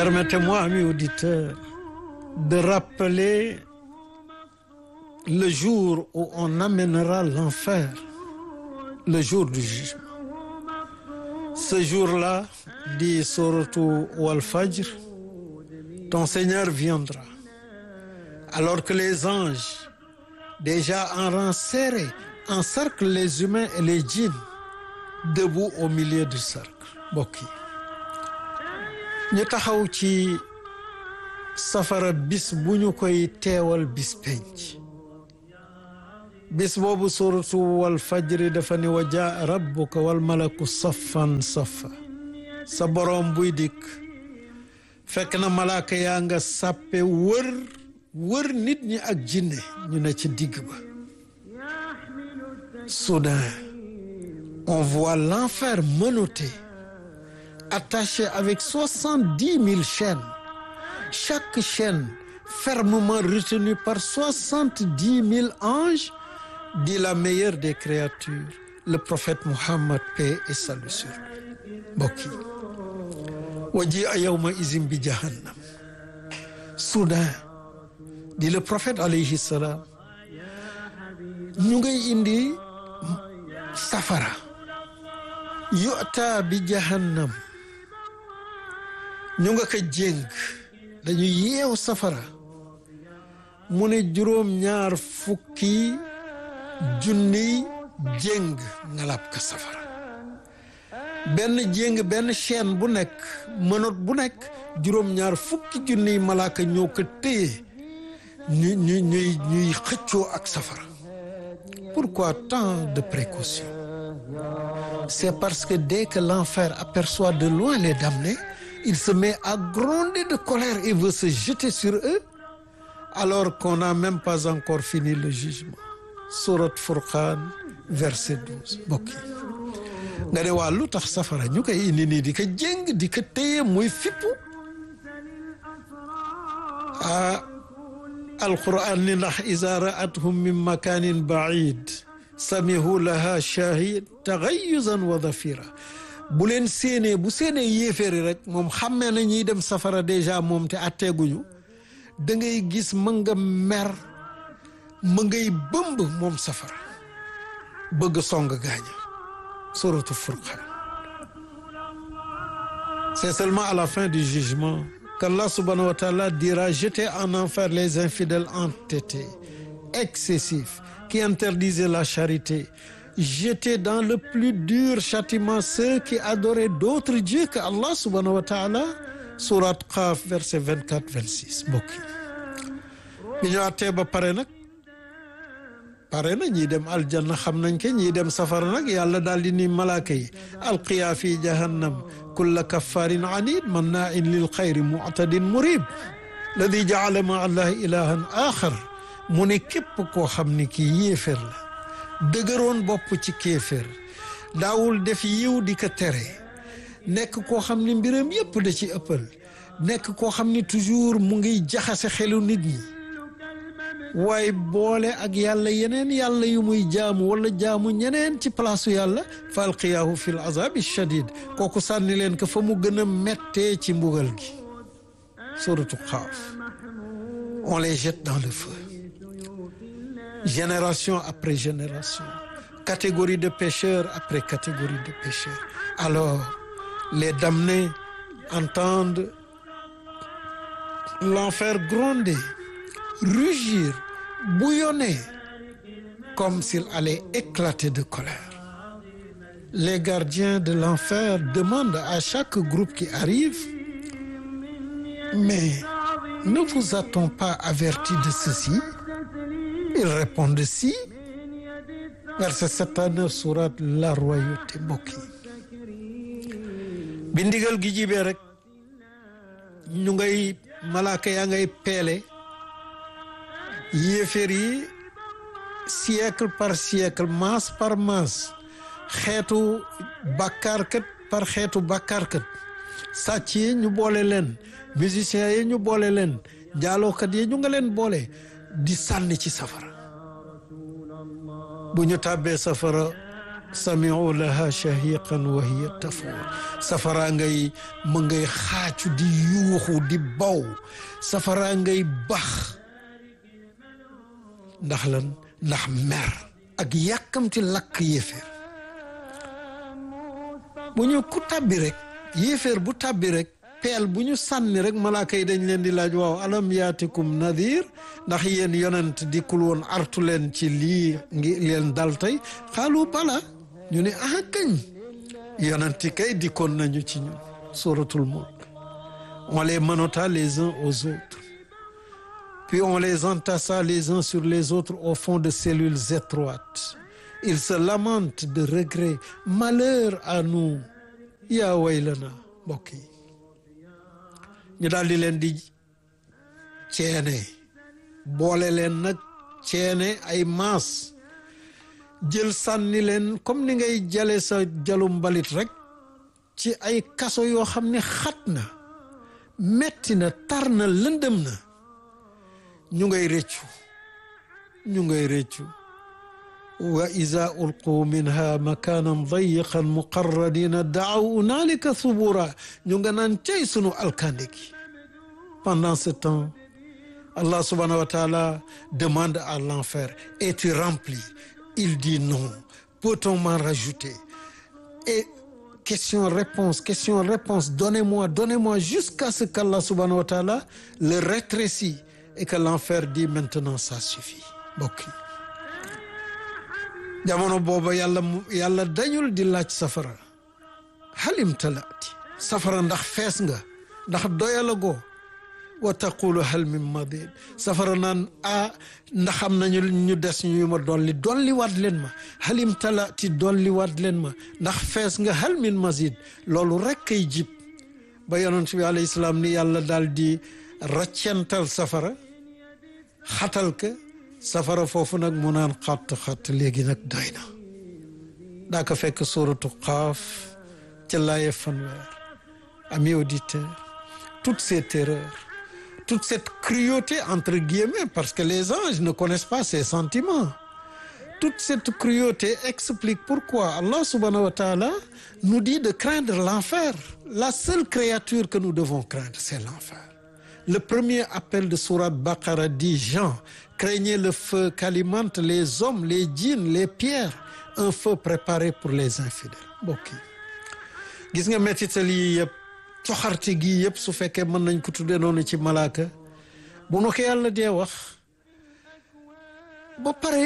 Permettez-moi, amis auditeurs, de rappeler le jour où on amènera l'enfer, le jour du jugement. Ce jour-là, dit Sourate Wal-Fajr, ton Seigneur viendra, alors que les anges, déjà en rang serré, encerclent les humains et les djinns, debout au milieu du cercle. Mbokk yi ñu taxaw ci safara bis bu ñu koy teewal bis penc bis boobu suratu wal fajri dafa ni wa jaa rabbuka wal malaku saffan saffa sa boroom buy dikk fekk na malaaka yaa nga sàppe wër wër nit ñi ak jinne ñu ne ci digg ba soudain on voit l'enfer menotté attaché avec soixante-dix mille chaînes chaque chaîne fermement retenue par soixante-dix mille anges dit la meilleure des créatures le prophète Muhammad paix et salut sur lui mbokk yi waji a yawma izin bi jahannam soudain dit le prophète alayhi salam ñu ngay indi safara yu'ta bi jahannam ñu nga ko jéng dañu yeew safara mu ne juróom ñaar fukki junniy jéng ngalab ka safara benn jéng benn chaîne bu nekk mënot bu nekk juróom ñaar fukki junniy malaaka ñoo ko téye ñu ñu ñuy ñuy xëccoo ak safara pourquoi tant de précautions c'est parce que dès que l'enfer aperçoit de loin les damnés il se met à gronder de colère et veut se jeter sur eux alors qu'on n'a même pas encore fini le jugement Sourate Furqan verset 12 mbokk yi nga ne waa lu tax safara ñu koy indi nii di ko jéng di ko téye muy fippu ah alquran ni ndax iza ra'athum min makanin ba'id samihu laha shahid taxayuzan wa dafira bu leen séenee bu séenee yéeféeri rek moom xammee na ñuy dem safara déjà moom te atteeguñu da ngay gis ma nga mer ma ngay bëmb moom safara bëgg song gaaña suratu furqan c'est seulement à la fin du jugement qu'Allah subhanahu wa ta'ala dira jeter en enfer les infidèles entêtés excessifs qui interdisaient la charité jeter dans le plus dur châtiment ceux qui adoraient d'autres dieux que Allah subhanahu wa ta'ala sourate Qaf verset 24 26 mbokk yi bi ñu àttee ba pare nag pare na ñii dem aljanna xam nañ ke ñii dem safara nag yàlla daal di ni malaaka yi alqiya fi jahannam kulla kaffarin anid manna'in lil xayri mu'tadin murib ladi ja'ala ma'a allahi ilahan axar mu ne képp koo xam ni kii yéefér la dëgëroon bopp ci kéefér daawul def yiw di ko tere nekk koo xam ni mbiram yépp da ci ëppal nekk koo xam ni toujours mu ngi jaxase xelu nit ñi waaye boole ak yàlla yeneen yàlla yu muy jaamu wala jaamu ñeneen ci palaasu yàlla fa alqiyaahu fi l azabi shadid kooku sànni leen ko fa mu gën a mettee ci mbugal gi suratu Qaaf on les jette dans le feu génération après génération catégorie de pécheurs après catégorie de pécheurs alors les damnés entendent l'enfer gronder rugir bouillonner comme s'il allait éclater de colère les gardiens de l'enfer demandent à chaque groupe qui arrive mais ne vous a-t-on pas averti de ceci ils répondent si verset 7 à 9 sourate la royauté mbokk yi bi ndigal gi jibee rek ñu ngay malaaka yaa ngay peele yéeféer yi siècle par siècle masse par masse xeetu bàkkaarkat par xeetu bàkkaarkat sàcc yi ñu boole leen musiciens yi ñu boole leen njaalookat yi ñu nga leen boole di sànni ci safara bu ñu tàbbee safara samiu laha shahiqan wa hiya tafuur safara ngay ma ngay xaacu di yuuxu di baw safara ngay bax ndax lan ndax mer ak yàkkamti lakk yéeféer bu ñu ku tàbbi rek yéeféer bu tàbbi rek peel bu ñu sànni rek malaaka yi dañ leen di laaj waaw alam yaatikum nadir ndax yéen yonent dikkul woon artu leen ci lii ngi leen dal tey xaalu bala ñu ne ah kañ yonenti kay dikkoon nañu ci ñun suratul mulk on les menotta les uns aux autres puis on les entassa les uns sur les autres au fond de cellules étroites ils se lamentent de regret malheur à nous yaa waylana mbokk yi ñu daal di leen di ceene boole leen nag ceene ay maas jël sànni leen comme ni ngay jale sa jalu mbalit rek ci ay kaso yoo xam ne xat na metti na tar na lëndëm na ñu ngay rëccu ñu ngay rëccu wa iza ulqu minha makanan dayiqan muqarradina daaw unalika subura ñu nga naan cay sunu alkande gi pendant ce temps Allah subhanahu wa ta'ala demande à l'enfer es-tu rempli il dit non peut-on m'en rajouter et question réponse question réponse donnez-moi donnez-moi jusqu'à ce qu'Allah subhanahu wa ta'ala le rétrécit et que l'enfer dit maintenant ça suffit mbokk yi jamono booba yàlla yàlla dañul di laaj safara halim talaati safara ndax fees nga ndax doyalagoo wa taqulu hal min madid safara naan ah ndax am nañu ñu des ñu ma dolli dolli waat leen ma halim talaati dolli waat leen ma ndax fees nga hal min mazid loolu rek kay jib ba yonent bi alayhi salaam ni yàlla daal di raccental safara xatal ka safara foofu nag mu naan xatt xatt léegi nag doy na daa ko fekk suratu xaaf ca laaye fanweer amis auditeurs toutes ces terreurs toute cette cruauté entre guillemets parce que les anges ne connaissent pas ces sentiments toute cette cruauté explique pourquoi Allah subhanahu wa ta'ala nous dit de craindre l'enfer la seule créature que nous devons craindre c'est l'enfer le premier appel de sourate Baqara dit Jean craignez le feu qu'alimentent les hommes les djinns les pierres un feu préparé pour les infidèles mbokk yi gis nga mettital yi yëpp coxarte gi yëpp su fekkee mën nañ ko tudde noonu ci malaaka bu nu ko yàlla dee wax ba pare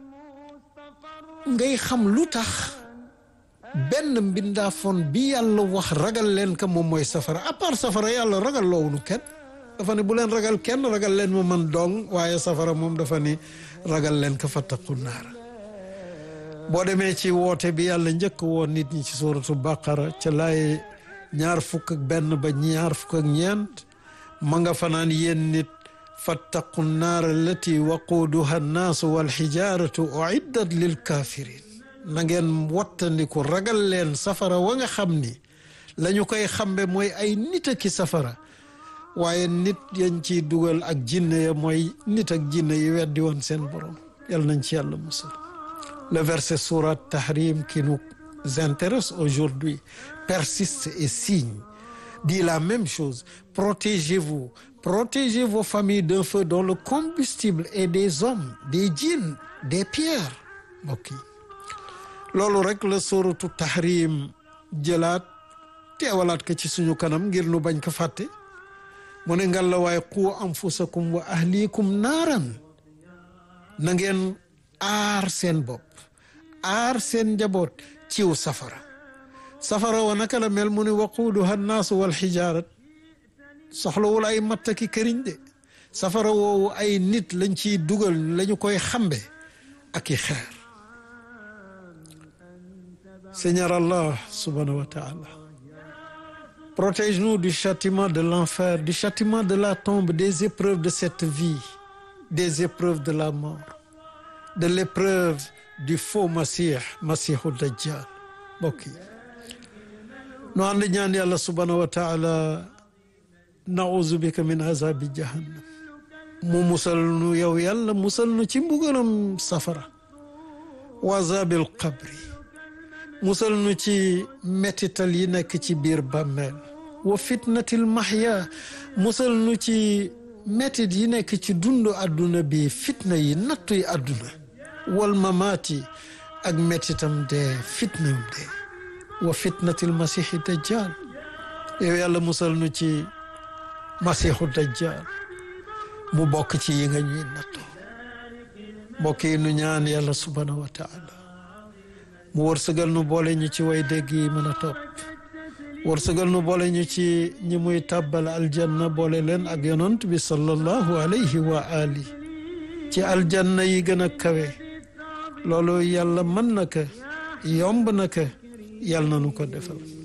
ngay xam lu tax benn mbindaafoon bi yàlla wax ragal leen ka moom mooy safara à part safara yàlla ragal loowunu kenn dafa ne bu leen ragal kenn ragal leen ma man dong waaye safara moom dafa ni ragal leen ka fattaqu naara boo demee ci woote bi yàlla njëkk woon nit ñi ci suuratu baqara ca laay ñaar fukk ak benn ba ñaar fukk ak ñeent ma nga fanaan yéen nit fattaqu naara allati waquuduha annaasu walxijaaratu uiddat lil kafirin na ngeen wattandiku ragal leen safara wa nga xam ni la ñu koy xambe mooy ay nit ki safara waaye nit yañ ciy dugal ak jinne ya mooy nit ak jinne yi weddi woon seen borom yàlla nañ ci yàlla musal le verset sourate Tahrim qui nous intéresse aujourd'hui persiste et signe dit la même chose protégez-vous protégez vos familles d'un feu dont le combustible est des hommes des djinns des pierres mbokk yi loolu rek la sourate Tahrim jëlaat teewalaat ko ci suñu kanam ngir nu bañ ko fàtte mu ne ngal la waaye qu anfusakum wa ahlikum naaran na ngeen aar seen bopp aar seen njaboot ciw safara safara wa naka la mel mu ne waquuduha annaasu wal xijaarat soxlawul ay mattaki këriñ de safara woowu ay nit lañ ciy dugal lañu koy xambe ak i xeer Seigneur Allah subhanahu wa ta'ala protège-nous du châtiment de l'enfer du châtiment de la tombe des épreuves de cette vie des épreuves de la mort de l'épreuve du faux Masih Masihu Dajjal mbokk yi nu ànd ñaan yàlla subhanahu wa taala nauzu bika min azabi jahannam mu musal nu yow yàlla musal nu ci mbugalam safara wa azabil qabri musal nu ci mettital yi nekk ci biir bàmmeel wa fitnatil mahya musal nu ci mettit yi nekk ci dundu àdduna bi fitna yi nattu yi àdduna wal mamaati ak mettitam dee fitnam dee wa fitnatil masiixi dajjal yow yàlla musal nu ci masiixu dajjal mu bokk ci yi nga ñuy nattu mbokk yi nu ñaan yàlla subhanahu wa taala mu wërsëgal nu boole ñu ci way dégg yi mën a topp wërsëgal nu boole ñu ci ñi muy tàbbal aljanna boole leen ak yonant bi sallallahu alayhi wa ali ci aljanna yi gën a kawe loolu yàlla mën na ko yomb na ko yàlla na nu ko defal